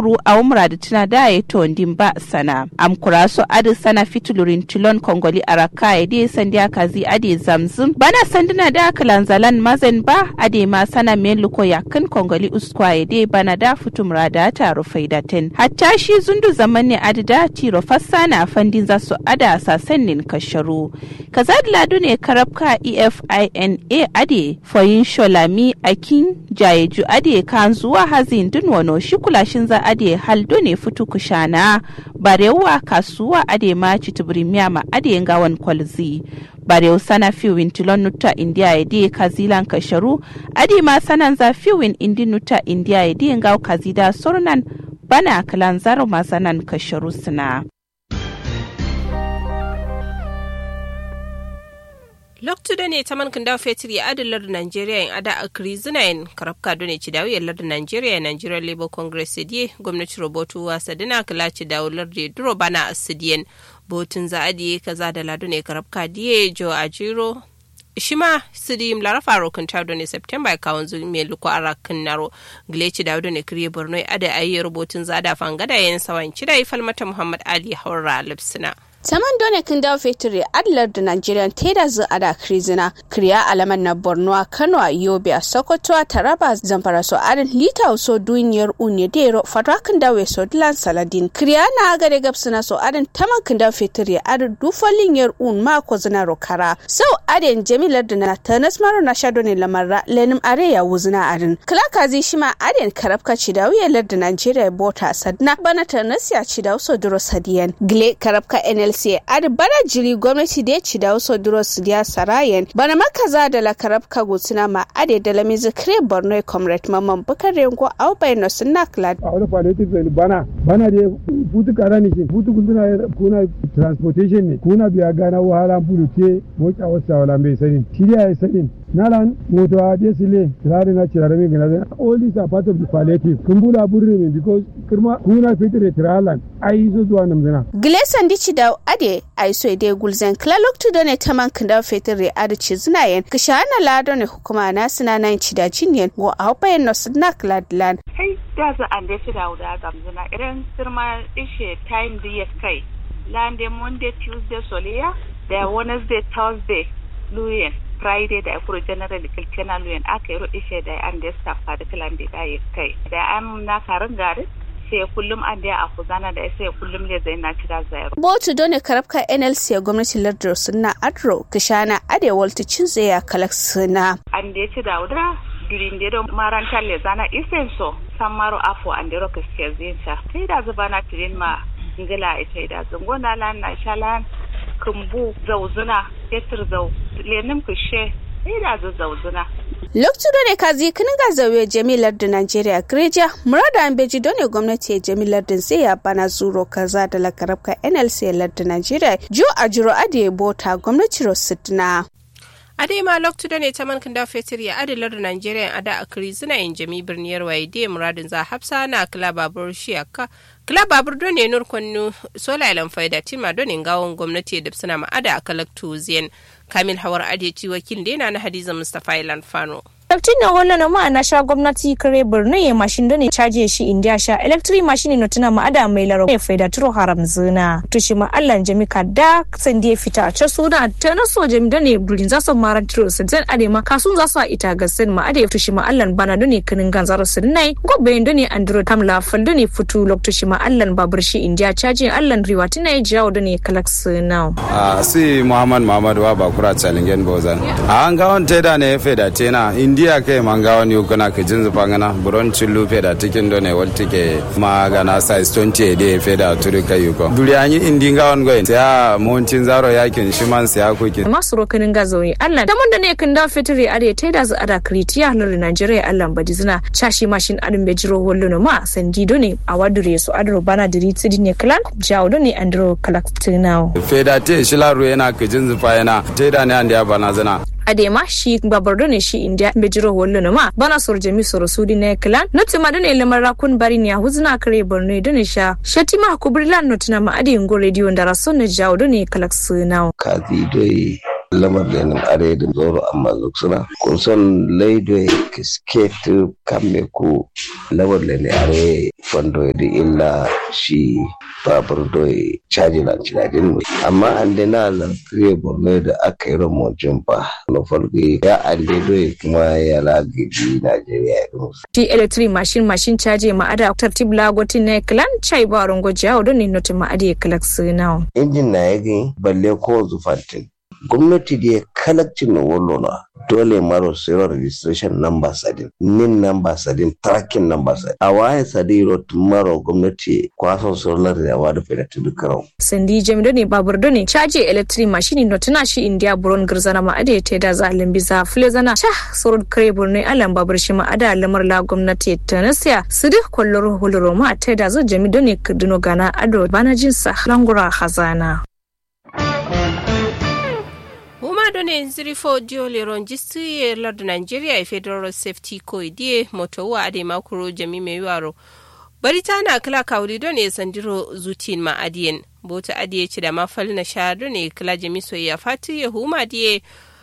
kuru a umra da tuna da ya to ndin ba sana am kura so adi sana fitulurin tilon kongoli araka ya de sandi akazi adi zamzum bana sanduna da kalanzalan mazen ba ade ma sana men luko yakin kongoli uskwa ya de bana da fitumra da ta rufai da ten hatta shi zundu zaman ne adi da tiro fassana fandin za su ada sasannin kasharu kaza ladu ne karabka efina ade foyin sholami akin jayeju ade kan zuwa hazin dun wano shi kulashin za ade haldo ne fitu kushana barewa kasuwa ade ma citibirimiya ma ade gawan kwalzi barew sana fiwin tilon nuta india ya di kazilan kasharu ade ma sanan za fiwin indi nuta india ya di ngaw kazida sornan bana kalan zaro masanan kasharu suna loktude ne taman kanda fetur ya adin lardin Najeriya in ada a krizinayin karafka do ne cidawu ya lardin Najeriya Nigeria Labour Congress sadiye gwamnati robotu wa sadina kala cidawu lardin duro bana a sidiyen botun za adiye kaza da ladu ne karafka diye jo a jiro shima sidi lara faro kan tawdo ne september ya kawon zuri mai luko ara kan naro gleci da ne kriye borno ada ayi rubutun zada fangada yayin sawan cida falmata muhammad ali haura lipsina Taman done kin dawo fetiri adlar da Nigerian teda zu ada krizina kriya alaman na Borno a Kano a Yobe a Sokoto a Taraba Zamfara so adin lita so duniyar unye dero fatwa kin dawo so dilan saladin kriya na aga de gapsina so adin taman kin dawo fetiri adin dufalin yar un ma ko zina rokara so adin jamilar da na tanas maro na shado ne lamarra lenim are ya wuzina adin klaka zi shima adin karabka ci dawo ya lar da Nigeria bota sadna bana tanas ya ci dawo so duro sadiyan gle karabka NL sai adi bana jiri gwamnati da ya ci da wasu duros diya sarayen bana makaza da lakarab kago suna ma ade da lamizi kire borno comrade mamman bukar rengo au bai no suna klad a wani palliative zai bana bana da futu kara ne futu kuna kuna transportation ne kuna biya gana wahala bulu ke moka wasu wala mai sani shirya ya sani nalan moto a de sile tirare na tirare mi gana all these are part of the palliative kun bula burri min because kirma kuna fitire tiralan ai zo zuwa nan zina Gleson dici da ade ai so ide gulzen klalok tu done taman kanda fitire ade ci zina yen kishana lado ne hukuma na sina nan ci da jinyen go a hopayen no sina kladlan kai da za an da da wuda gamzina irin sirma ishe time da ya kai lande monday tuesday soliya da wednesday thursday luyen friday da akuro general kilkena luyen aka yi ishe da an da staff da kilan da ya kai da an na karin garin sai kullum an da a kuzana da sai kullum ne zai na cira zayar. Botu dole karabka NLC ya gwamnati lardar suna adro kishana ade walta cin zaya kalak suna. An da ya ci da wuda durin da marantar le zana isen so san maro afo an da roka siya zinta. Ta da zuba na tirin ma ngila ita da zungona lan na shalan kumbu zauzuna fetur zau lenin kushe sai da zauzuna. Lokacin da ne kazi kinin ga zauye jamilar da Najeriya Greja, murada an beji don ne gwamnati ya jamilar da zai ya bana zuro kaza da lakarabka NLC lardin Najeriya, jo a jiro ade bota gwamnati Rosidna. ade ma loktu da ne ta man kanda fetur ya adalar da Najeriya ada a kiri zina yin jami birniyar waye da muradin za hafsa na kila babur shiyaka kila babur don ne nur kwannu sola ilan faida tima don ne gawon gwamnati da suna ma'ada a kalaktu ziyan kamil hawar adeci wakil da na hadiza mustapha ilan fano Electric na wannan na ma'ana sha gwamnati kare birni ya mashin da ne caje shi india sha electric machine no tuna ma'ada mai laro ya faida turo haram zina to shi ma Allah jami ka da san da ya fita a ce suna ta na so jami da ne burin za su mara turo sun zan ade ma kasun za su ita ga sin ma ade to shi ma Allah bana da ne kinin ganzar sun nai gobe da ne andro tam la fal da ne futu lok to shi ma Allah babur shi india caje Allah riwa tuna ya jawo da ne kalak suna a si Muhammad Muhammad wa bakura challenge bozan a an ga on teda ne faida tena india ke manga wani kuna ke jinzu pangana buron chillu feda tikin done wal tike ma gana size 20 de feda turi kai yuko duri anyi indi nga on goyin ya montin zaro yakin shiman siya kuki masu rokanin gazoyi Allah da mun da ne kan da fitri ade tai da za ada kritiya na Nigeria Allah badi zina chashi mashin adin be jiro hollo ma sandi do ne a wadure su adro bana diri tsidi ne klan jawo do ne andro kalaktinao feda te shilaru yana ke jinzu fa yana tai da ne andi bana zina adema shi babardo ne shi india bejiro wollo no ma bana sor jami soro sudi ne klan noti ma done lemar rakun bari ne huzna kare borno done sha shatima kubrilan notina ma adi ngo radio ndara sonne jawo done kalak sunao kazi doi lamar da yanin are da zoro amma zuksuna kun son laido kisket kamme ku lamar da ne are fondo da illa shi babur doye caji na cinadin amma an da na lantarki borno da aka yi ramojin ba na farko ya an da doye kuma ya lagaji najeriya ya musu. ti electric machine machine caji ma'ada tartib lagotin na klan chai ba rongo jawo don ne notin ma'ada ya kalak sinawa. injin na ya gani balle ko zufantin gwamnati da ya kalakcin na wallona dole maro zero registration number sadin nin number sadin tracking number sadin a waye sadin rot maro gwamnati kwason solar da yawa da fedatu dukkan sandi jami doni babur doni caji electric machine no tana shi india buron girzana ma ade te da za lambi za flezana sha sorod kare burne alan babur shi ma ada lamar la gwamnati ta nasiya su duk kwallon huluro ma te da zo jami doni kadino gana ado bana jinsa langura hazana huma done zirifo diole ronjisti e lord nigeria e federal safety co die moto wa ade makuro jami mai waro bari ta na kila kawuri don e sandiro zutin ma adiyen bota adiye ci da mafal na sha don e kila jami soyayya fati ya huma die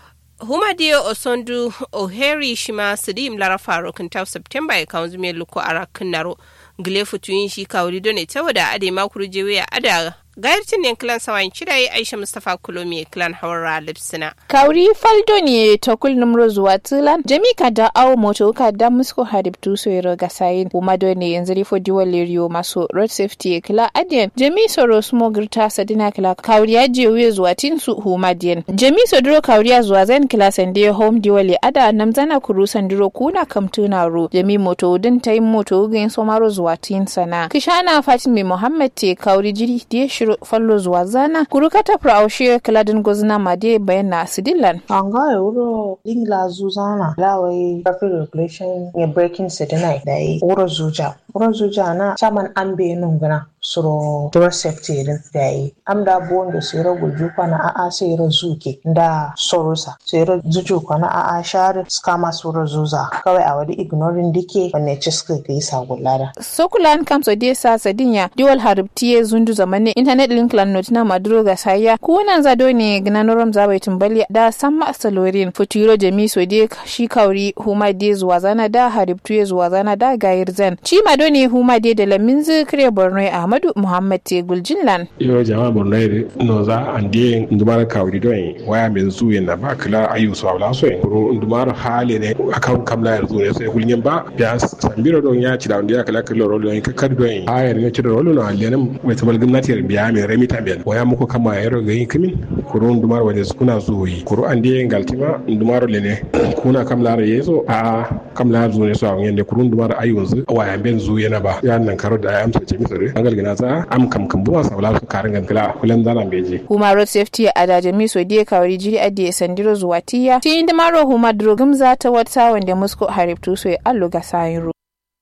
huma die osondu oheri shima sidim lara faro kintaw september e kawunzu me luko ara kinnaro gile futuyin shi kawuri don e tawada ade makuro jewe ya ada gayarcin ne kilan sawayin cidai aisha mustapha kulomi kilan hawara lipsina kauri faldo ne ta kul numro zuwa tilan jami ka da awo moto ka da musko harib tu so yero ga sayin kuma do ne yanzu rifo diwa leriyo maso road safety kila adiyan jami soro smo girta sadina kila kauri ya je wuye zuwa tin su huma diyan jami so duro kauri ya zuwa zan kila sande home diwa le ada namzana kuru sandiro kuna kamtuna ro jami moto din tayin moto gain somaro zuwa tin sana kishana fatimi muhammad te kauri jiri diye shiro fallo zuwa zana kurukata praushe kaladin gozna made bayana sidilan anga euro ingla zuzana lawai traffic regulation ya breaking sedinai da yi wuro zuja wuro zuja na chaman ambe nungana suro door safety din da yi amda buwan da sero guju kwana a a sero zuke da sorosa sero zuju kwana a a share skama suro zuza kawai a wadi ignoring dike wanne ciska ga yi sagulara sokulan kamso de sa sadinya diwal haribtiye zundu zamane internet link lan notina maduro ga saya kunan zado ne gnanoram zabai tumbali da samma salorin futuro jami so de shi kauri huma de zuwa zana da haribtuye zuwa zana da gayir zan ci mado ne huma de da lamin zikre borno ahmadu muhammad te guljinlan yo jama borno ire no za ande ndumar kauri don waya min zu na ba kala ayu so awla so ro ndumar hale ne akan kamla yar ne sai gulnyen ba ya sambiro don ya ci da ya kala kala ro don ka kar don ayar ne ci da ro no alenen mai tabal gwamnati biya mai remi tambiyan waya muku kama yaro ga yin kimin kuro ndumar wade kuna zuwi kuro ande galtima ndumar lene kuna kamla ra yeso a kamla zu ne so a yende kuro ndumar ayu zu waya ben zu yana ba ya nan karo da ya amsa ce misare an galgina za am kam kam buwa sabla su karin gankala kulan zana beje huma road safety a da jami so die kawari jiri ade sandiro zuwa tiya ti inda maro huma drogum za ta wata wanda musko hariftu so ya allo ga sayin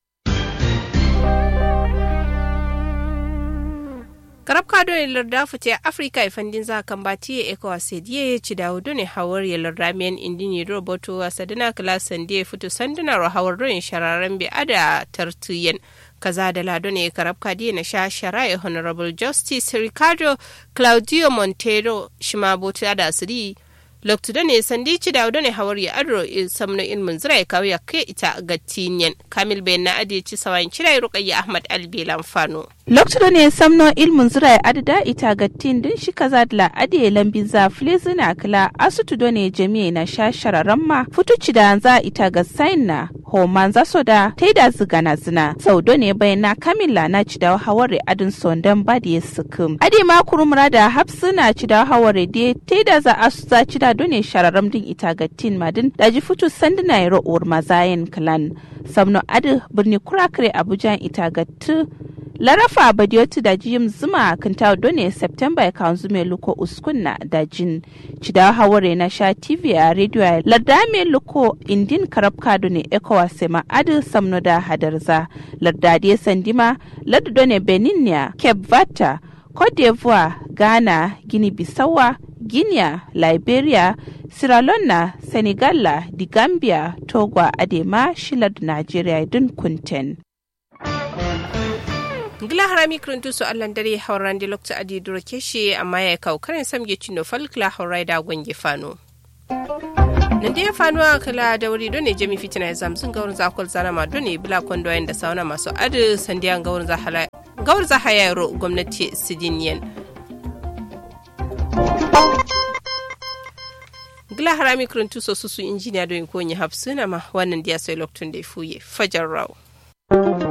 karab kado ne larda fute afrika e fandin za kan bati e ko asediye ci dawo ne hawar ya larda men indini roboto wasadina klasan die futu sandina ro hawar don shararen bi ada tartuyen kaza da lado ne karab kadi na sha shara'i honorable justice ricardo claudio montero shima bota da asiri loktu da ne sandi ci da ne hawar ya adro samno ilmin zira ya kawo ya kai ita ga tinyen kamil bayan na adi ci sawayin cirai rukayya ahmad albelan fano loktu da ne samno ilmin zira ya adada ita ga tin din shi kaza da adi lambi za flezina kila asutu do ne jami'a na sha shararan ma futuci da za ita ga sain na homan za so da taida zigana zina sau do ne bayan na kamila na ci da hawar adin sondan ba da ya sukum adi ma kurumura da hapsu na ci da hawar da taida za asu za ci da done shararam din ita ga tin madin daji futu sandina ya ro'uwar mazayen clan samno adi birni kurakare abuja ita ga tu larafa badiotu da jim zuma kan ta done september ya kan zume luko uskunna da jin cida haware na sha tv a radio ya larda me luko indin karabka done ekowa sema adi samno da hadarza larda die sandima larda done benin ya cape vata cote d'ivoire ghana guinea bissawa guinea liberia sierra leone senegal di gambia togo adema shilar nigeria din kunten gila harami kiruntu su allan dare hauran da lokta adi duro keshe amma ya kawo karin samge cino falkla haurai da gwange fano nan da ya fanuwa kala da wuri don ne jami fitina ya zamzun gaurin zakol zana ma don ne bila kwando da sauna masu adu sandiyan gaurin zahala gaurin zahaya yaro gwamnati sidiniyan gila harami kuruntu so su injiniya don ko yi hafsuna ma wannan diya sai loktun da ya fuye fajar rawo